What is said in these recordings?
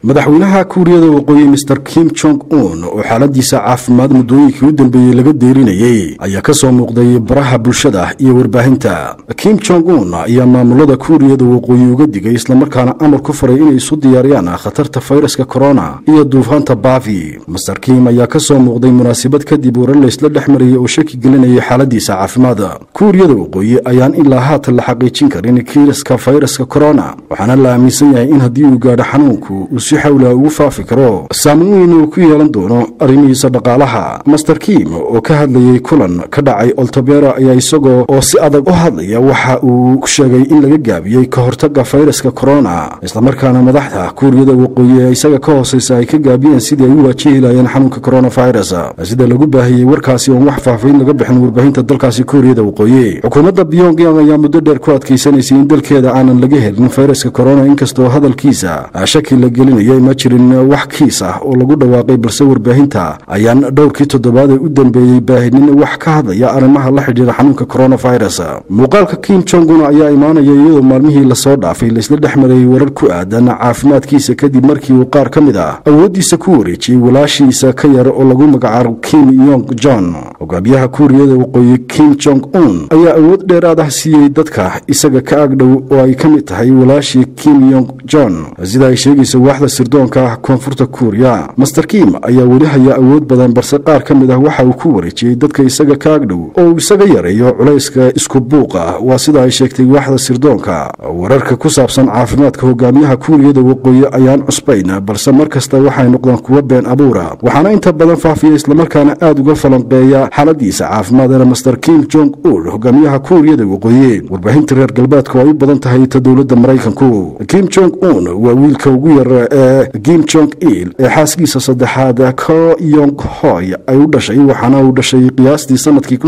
madaxweynaha kuuriyada waqooyi master kim jong un oo xaaladiisa caafimaad muddooyinkii u dambeeyey laga deerinayey ayaa ka soo muuqday baraha bulshada iyo warbaahinta kim jong un ayaa maamulada kuuriyada waqooyi uga digay islamarkaana amar ku faray inay isu diyaariyaan khatarta fayraska korona iyo duufaanta baafi master kim ayaa ka soo muuqday munaasabad kadib warar laysla dhex marayay oo shaki gelinayay xaaladiisa caafimaad kuuriyada waqooyi ayaan ilaa haatan la xaqiijin karin kiiraska fayraska korona waxaana la aaminsan yahay in haddii uu gaadho xanuunku uu si xawla ugu faafi karo saameyn weyn uu ku yeelan doono arrimihiisa dhaqaalaha master kim oo ka hadlayay kulan ka dhacay oltobero ayaa isagoo oo si adag u hadlaya waxa uu sheegay in laga gaabiyey ka hortaga fayraska korona islamarkaana madaxda kuuriyada waqooyi ee isaga ka hooseysa ay ka gaabiyeen sidii ay u waajihi laayeen xanuunka coronavirus sida lagu baahiyey warkaasi oon wax faafayn laga bixin warbaahinta dalkaasi kuuriyada waqooyi xukuumadda pyongyang ayaa muddo dheer ku adkaysanaysay in dalkeeda aanan laga helin fayraska korona inkastoo hadalkiisa shaki la gelinayay ma jirin wax kiis ah oo lagu dhawaaqay balse warbaahinta ayaan dhowrkii toddobaad ee u dambeeyey baahinin wax ka hadlaya arrimaha la xidhiira xanuunka coronavirus muuqaalka kim jongun ayaa imaanaya iyadoo maalmihii lasoo dhaafay laysla dhex marayay warar ku aadan caafimaadkiisa kadib markii uu qaar ka mid ah awooddiisa ku wareejiyey walaashiisa ka yar oo lagu magacaabo kim yong john hogaamiyaha kuuriyada waqooyi kim jong un ayaa awood dheeraad ah siiyey dadka isaga ka agdhow oo ay ka mid tahay walaashii kim yong john sida ay sheegaysa waaxda sirdoonka koonfurta kuuriya master kim ayaa weli haya awood badan balse qaar ka mid ah waxa uu ku wareejiyey dadka isaga ka agdhow oo uu isaga yareeyo culayska isku buuqa waa sida ay sheegtay waaxda sirdoonka wararka ku saabsan caafimaadka hogaamiyaha kuuriyada waqooyi ayaan cusbayn balse mar kasta waxay noqdaan kuwa been abuura waxaana inta badan faafiya islamarkaana aad uga falanqeeya xaaladiisa caafimaadana master kim jong un hogaamiyaha kuuriyada waqooyi warbaahinta reer galbeedka oo ay u badan tahay ta dowladda maraykanku kim jong un waa wiilka ugu yar ee kim jong il ee xaaskiisa saddexaad ko yong hoy ay u dhashay waxaana uu dhashay qiyaastii sanadkii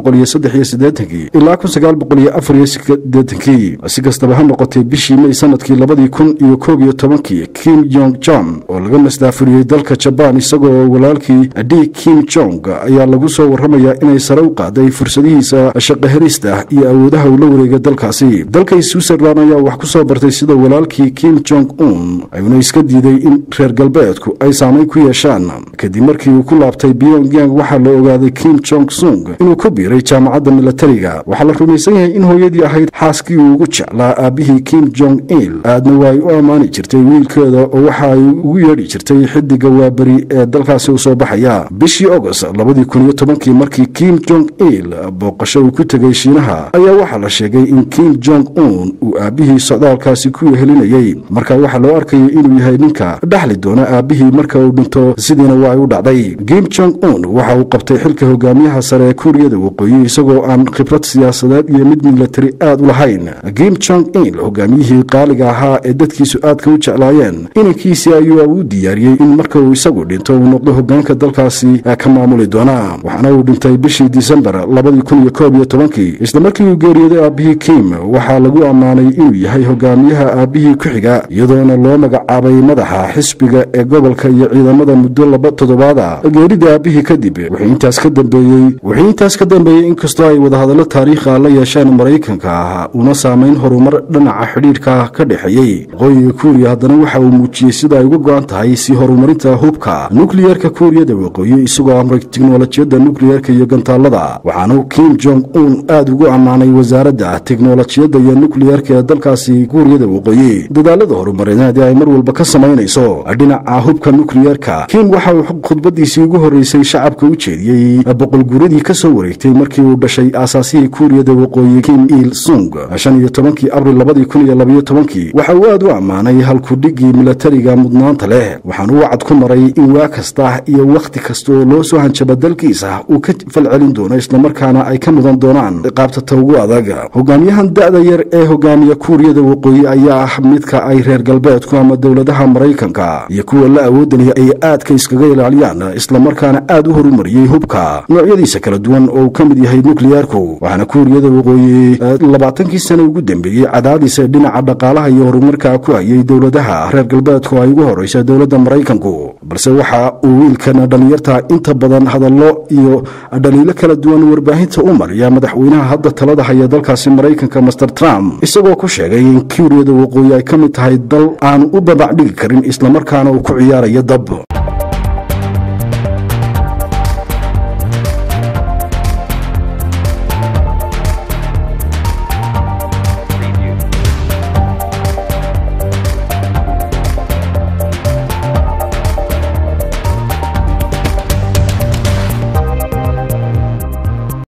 ilaa si kastaba ha noqotay bishii may sanadkii labadii kun iyo koob iyo tobankii kim yong jong oo laga masdaafuriyey dalka jabaan isagoo walaalkii d kim jong ayaa lagu soo warramayaa inay sare u qaaday fursadihiisa shaqahelista iyo awoodaha uu la wareegay dalkaasi dalka switzerland ayaa wax ku soo bartay sida walaalkii kim jong un ayuuna iska diiday in reer galbeedku ay saamayn ku yeeshaan kadib markii uu ku laabtay pyongyang waxaa la ogaaday kim jong sung inuu ku biiray jaamacadda milatariga waxaa la rumaysan yahay in hooyadii ahayd xaaskii uu ugu jeclaa aabbihii kim jong il aadna waa ay u ammaani jirtay wiilkeeda oo waxa ay ugu yeedhi jirtay xidiga waaberi ee dalkaasi u soo baxaya bishii agost labadii kun iyo tobankii markii kim jong il booqasho uu ku tegay shiinaha ayaa waxaa la sheegay in kim jong un uu aabbihii socdaalkaasi ku wehelinayey marka waxaa loo arkayay inuu yahay ninka dhexli doona aabbihii marka uu dhinto sidiina waa ay u dhacday kim jong un waxa uu qabtay xilka hogaamiyaha sare ee kuuriyada waqooyi isagoo aan khibrad siyaasadeed iyo mid milatari aad u lahayn kim jong il hogaamiyihii qaaliga ahaa ee dadkiisu aadka u jeclaayeen inankiisii ayuu u diyaariyey in marka uu isagu dhinto uu noqdo hogaanka dalkaasi ka maamuli doona waxaana uu dhintay bishii disembar labadii kun iyo koob iyo tobankii islamarkii uu geeriyooday aabbihii kim waxaa lagu ammaanay inuu yahay hogaamiyaha aabbihii ku xiga iyadoona loo magacaabay madaxa xisbiga ee gobolka iyo ciidamada muddo laba toddobaada geerida aabbihii kadib wixii intaas ka dambeeyey wixii intaas ka dambeeyey inkastoo ay wadahadallo taariikha la yeesheen maraykanka ah una saamayn horumar dhinaca xidhiidhka ka dhexeeyey waqooyiga kuuriya haddana waxa uu muujiyey sida ay uga go-an tahay si horumarinta hubka nukliyerka kuuriyada waqooyi isagoo amray tiknolojiyadda nukliyerka iyo gantaalada waxaanu kim jong un aada ugu ammaanay wasaaradda tiknolojiyadda iyo nukliyerka ee dalkaasi kuuriyada waqooyi dadaalada horumarineed ee ay mar walba ka samaynayso dhinaca hubka nukliyerka kim waxa uu khudbadiisii ugu horreysay shacabka u jeediyey boqolguuradii ka soo wareegtay markii uu dhashay aasaasihii kuuriyada waqooyi kim il sung shan iyo tobankii abril labadii kun iyo labayo tobankii waxa uu aad u ammaanay halkudhigii milatariga mudnaanta leh waxaana uu wacad ku maray in waa kasta iyo wakhti kasta oo loo soo hanjaba dalkiisa uu ka falcelin doono islamarkaana ay ka mudan doonaan qaabtata ugu adag hogaamiyahan da-da yar ee hogaamiya kuuriyada waqooyi ayaa ah midka ay reer galbeedku ama dowladaha maraykanka iyo kuwa la awoodalaya ay aadka iskaga ilaaliyaan islamarkaana aad u horumariyey hubka noocyadiisa kala duwan oo uu ka mid yahay nukliyarku waxaana kuuriyada waqooyi labaatankii sano ugu dambeeyey cadaadiisa dhinaca dhaqaalaha iyo horumarka ku hayay dowladaha reer galbeedku ay ugu horeysa dowladda maraykanku balse waxa uu wiilkan dhallinyarta inta badan hadallo iyo dhaliilo kala duwan warbaahinta u mariya madaxweynaha hadda talada haya dalkaasi maraykanka master trump isagoo ku sheegay in kuuriyada waqooyi ay ka mid tahay dal aan u babacdhigi karin islamarkaana uu ku ciyaarayo dab